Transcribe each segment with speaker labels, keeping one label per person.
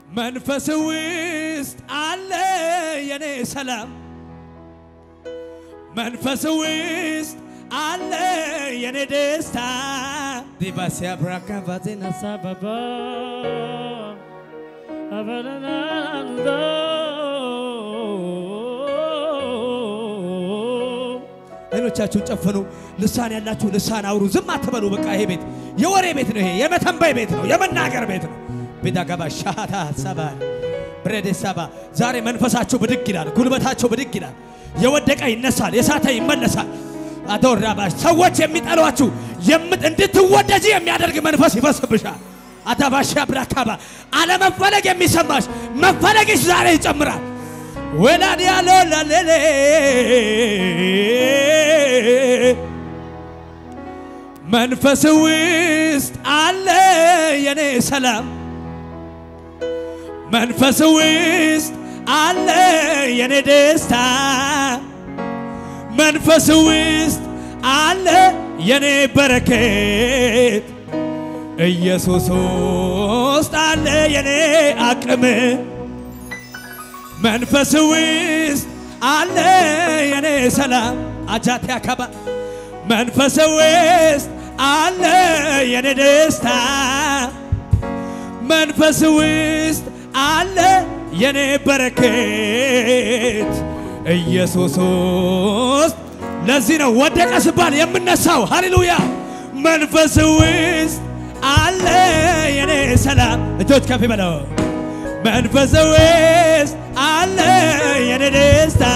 Speaker 1: መንፈስ ውስጥ አለ የኔ ሰላም መንፈስ ውስጥ አለ የኔ ደስታ ዲባሲያ ብራካ ቫዜና
Speaker 2: ሳባባ አበረናንዶ
Speaker 1: አይኖቻችሁን ጨፍኑ። ልሳን ያላችሁ ልሳን አውሩ። ዝም አትበሉ። በቃ ይሄ ቤት የወሬ ቤት ነው። ይሄ የመተንበይ ቤት ነው። የመናገር ቤት ነው። ቤዳ ገባ ሻታ ሰባ ብሬዴ ሰባ ዛሬ መንፈሳቸው ብድግ ይላል። ጉልበታቸው ብድግ ይላል። የወደቀ ይነሳል። የሳተ ይመለሳል። አዶራባሽ ሰዎች የሚጠሏችሁ የምት እንድትወደጂ የሚያደርግ መንፈስ ይፈስብሻል። አታባሻ ብራካባ አለመፈለግ የሚሰማሽ መፈለግሽ ዛሬ ይጨምራል። ወላድ ያለው ላሌሌ መንፈስ ውስጥ አለ የኔ ሰላም መንፈስ ውስጥ አለ የኔ ደስታ መንፈስ ውስጥ አለ የኔ በረከት ኢየሱስ ውስጥ አለ የኔ አቅም መንፈስ ውስጥ አለ የኔ ሰላም አጃቴ አካባ መንፈስ ውስጥ አለ የኔ ደስታ መንፈስ ውስጥ አለ የኔ በረከት ኢየሱስ ውስጥ ለዚህ ነው ወደቀ ስባል የምነሳው። ሃሌሉያ መንፈስ ውስጥ አለ የኔ ሰላም እጆች ከፍ በለው መንፈስ ውስጥ አለ የኔ ደስታ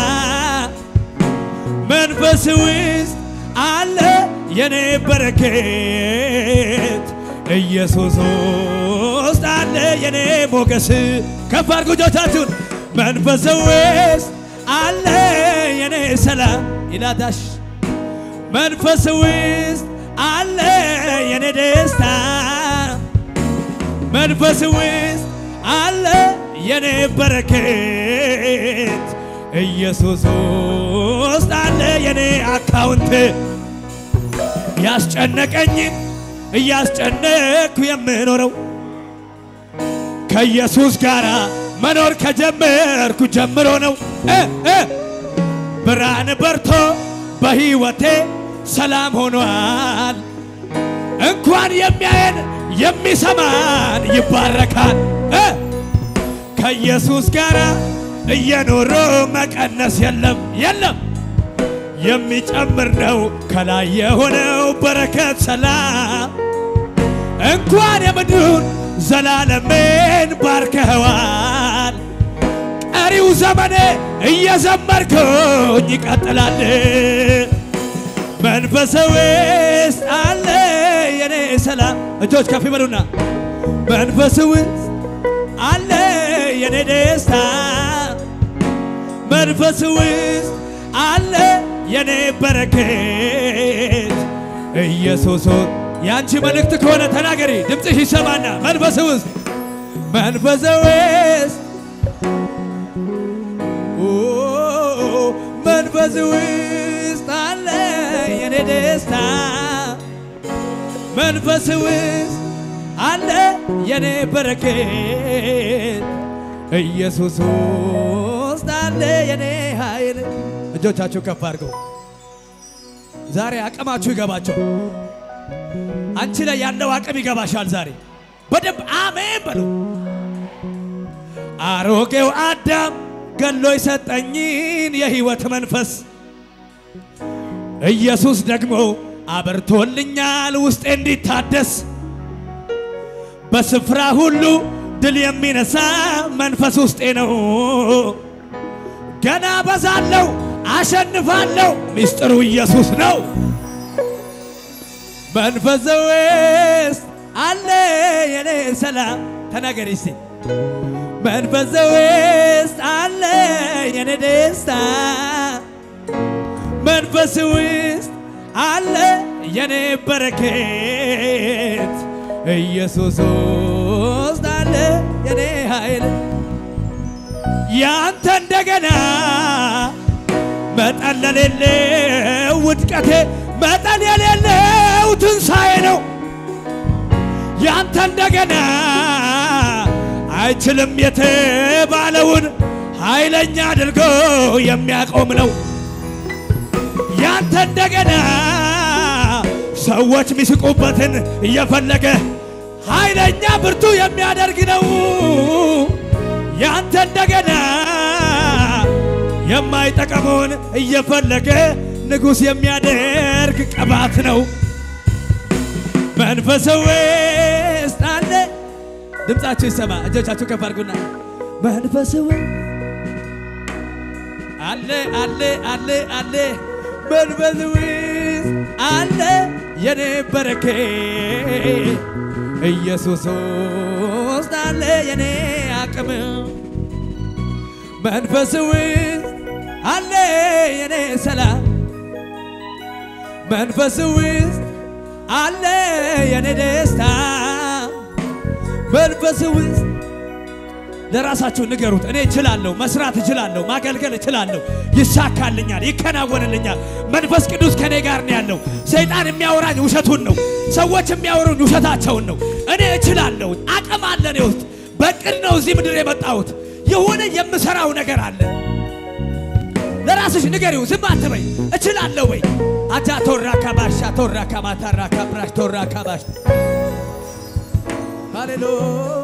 Speaker 1: መንፈስ ውስጥ አለ የኔ በረከት ኢየሱስ ውስጥ አለ የኔ ሞገስ ከፍ አድርጉ እጆቻችሁን መንፈስ ውስጥ አለ የኔ ሰላም ይላዳሽ መንፈስ ውስጥ አለ የኔ ደስታ መንፈስ ውስጥ አለ የኔ በረከት ኢየሱስ ውስጥ አለ የኔ አካውንት ያስጨነቀኝ እያስጨነቅኩ የምኖረው ከኢየሱስ ጋር መኖር ከጀመርኩ ጀምሮ ነው። እ እ ብርሃን በርቶ በሕይወቴ ሰላም ሆኗል። እንኳን የሚያየን የሚሰማን ይባረካል። እ ከኢየሱስ ጋር እየኖሩ መቀነስ የለም የለም የሚጨምር ነው ከላይ የሆነው በረከት ሰላም እንኳን የምድሩን ዘላለሜን ባርከኸዋል። ቀሪው ዘመኔ እየዘመርኩኝ ይቀጥላል። መንፈስ ውስጥ አለ የኔ ሰላም እጆች ከፍ ይበሉና መንፈስ ውስጥ አለ የኔ ደስታ መንፈስ ውስጥ አለ የኔ በረከት ኢየሱስ ያንቺ መልእክት ከሆነ ተናገሪ፣ ድምፅሽ ይሰማና መንፈስ ውስጥ መንፈስ ውስጥ ኦ መንፈስ ውስጥ አለ የኔ ደስታ መንፈስ ውስጥ አለ የኔ በረከት ኢየሱስ ውስጥ አለ የኔ ኃይል። እጆቻችሁ ከፍ አድርገው። ዛሬ አቅማችሁ ይገባቸው። አንቺ ላይ ያለው አቅም ይገባሻል። ዛሬ በደንብ አሜን በሉ። አሮጌው አዳም ገሎ የሰጠኝን የሕይወት መንፈስ ኢየሱስ ደግሞ አበርቶልኛል ውስጤ እንዲታደስ በስፍራ ሁሉ ድል የሚነሳ መንፈስ ውስጤ ነው። ገና በዛለው አሸንፋለሁ፣ ሚስጥሩ ኢየሱስ ነው። መንፈስ ውስጥ አለ የኔ ሰላም ተናገሪ እስቲ። መንፈስ ውስጥ አለ የኔ ደስታ መንፈስ ውስጥ አለ የኔ በረከት ኢየሱስ ውስጥ አለ የኔ ኃይል ያንተ እንደገና መጠን ለሌለው ውድቀቴ መጠን የሌለው ትንሣኤ ነው። ያንተ እንደገና አይችልም የተባለውን ኃይለኛ አድርጎ የሚያቆም ነው ያንተ እንደገና ሰዎች ሚስቁበትን እየፈለገ ኃይለኛ ብርቱ የሚያደርግ ነው ያንተ እንደገና የማይጠቀመውን እየፈለገ ንጉሥ የሚያደርግ ቅባት ነው መንፈስ ውስጥ አለ ድምፃችሁ ይሰማ እጆቻችሁ ከፍ አድርጉና መንፈስ ውስጥ አለ አለ አለ አለ መንፈስ ውስጥ አለ የኔ በረኬ ኢየሱስ ውስጥ አለ የኔ አቅም መንፈስ ውስጥ አለ የኔ ሰላም መንፈስ ውስጥ አለ የኔ ደስታ መንፈስ ውስጥ ለራሳችሁ ንገሩት። እኔ እችላለሁ፣ መስራት እችላለሁ፣ ማገልገል እችላለሁ፣ ይሳካልኛል፣ ይከናወንልኛል። መንፈስ ቅዱስ ከኔ ጋር ነው ያለው። ሰይጣን የሚያወራኝ ውሸቱን ነው። ሰዎች የሚያወሩኝ ውሸታቸውን ነው። እኔ እችላለሁ፣ አቅም አለ እኔ ውስጥ። በቅድ ነው እዚህ ምድር የመጣሁት። የሆነ የምሰራው ነገር አለ። ለራስሽ ንገሪው፣ ዝም አትበይ። እችላለሁ ወይ አጃ ቶራ ካባሻ ቶራ ካማታራ ካብራሽ ቶራ ካባሽ ሃሌሉያ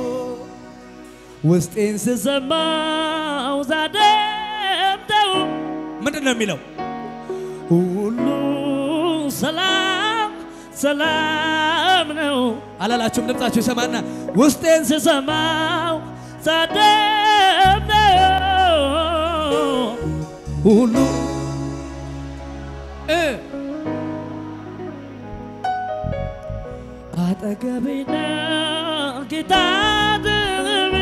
Speaker 1: ውስጤን ስስ
Speaker 2: ስሰማው ዛደምጠው
Speaker 1: ምንድን ነው የሚለው?
Speaker 2: ሁሉ ሰላም ሰላም ነው
Speaker 1: አላላችሁም? ድምፃችሁ ይሰማና ውስጤን ስስ
Speaker 2: ስሰማው ዛደምጠው
Speaker 1: ሁሉ እ አጠገቤ
Speaker 2: ቤና ጌታ ድርቤ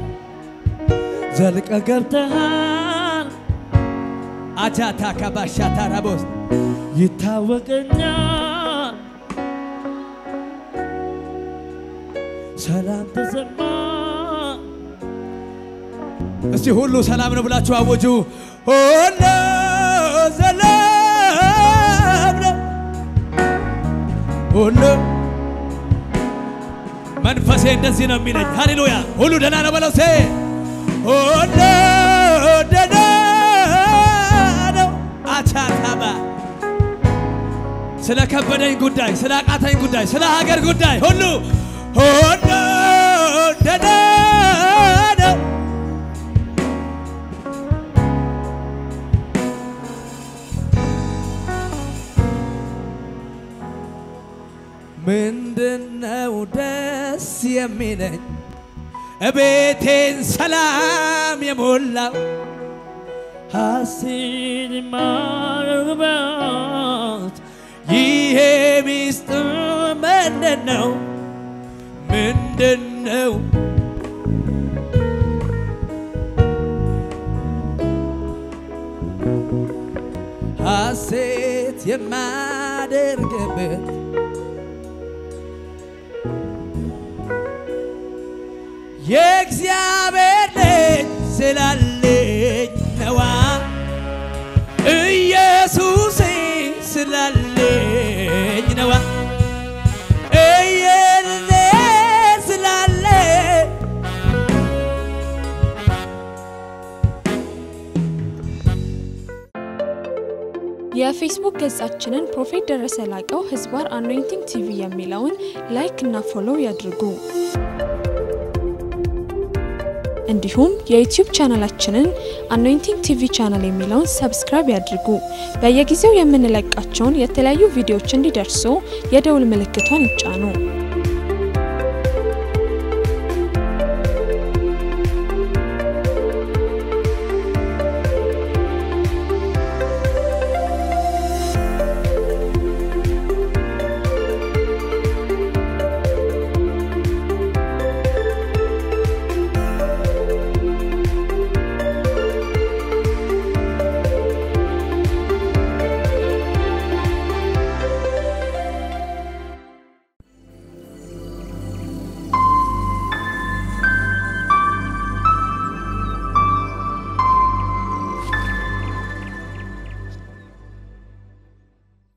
Speaker 1: ዘልቀ ገብተ
Speaker 2: ገብተሃል
Speaker 1: አጃታ ካባሻ ታራቦስ
Speaker 2: ይታወቀኛል
Speaker 1: ሰላም
Speaker 2: ተሰማ
Speaker 1: እስቲ ሁሉ ሰላም ነው ብላችሁ አወጁ። ሁሉ ሰላም ነው ሁሉ መንፈሴ እንደዚህ ነው የሚለኝ። ሃሌሉያ ሁሉ ደህና ነው በለው ሴ ሁሉ ደህና ነው። አቻታባ ስለ ከበደኝ ጉዳይ፣ ስለ አቃተኝ ጉዳይ፣ ስለ ሀገር ጉዳይ ሁሉ ሁሉ ደህና ነው። ምንድነው ደስ የሚለኝ እቤቴን ሰላም የሞላው
Speaker 2: ሐሴት የማደርግበት
Speaker 1: ይሄ ሚስጥር ምንድን ነው? ምንድን ነው? ሐሴት የማደርግበት የእግዚአብሔር ልጅ ስላለኝ ነዋ ኢየሱሴ ስላለኝ ነዋ እየኔ ስላለ
Speaker 3: የፌስቡክ ገጻችንን ፕሮፌት ደረሰ ላቀው ህዝባር አኖይንቲንግ ቲቪ የሚለውን ላይክ እና ፎሎው ያድርጉ። እንዲሁም የዩቲዩብ ቻናላችንን አኖይንቲንግ ቲቪ ቻናል የሚለውን ሰብስክራይብ ያድርጉ። በየጊዜው የምንለቃቸውን የተለያዩ ቪዲዮዎች እንዲደርሱ የደውል ምልክቷን ይጫኑ።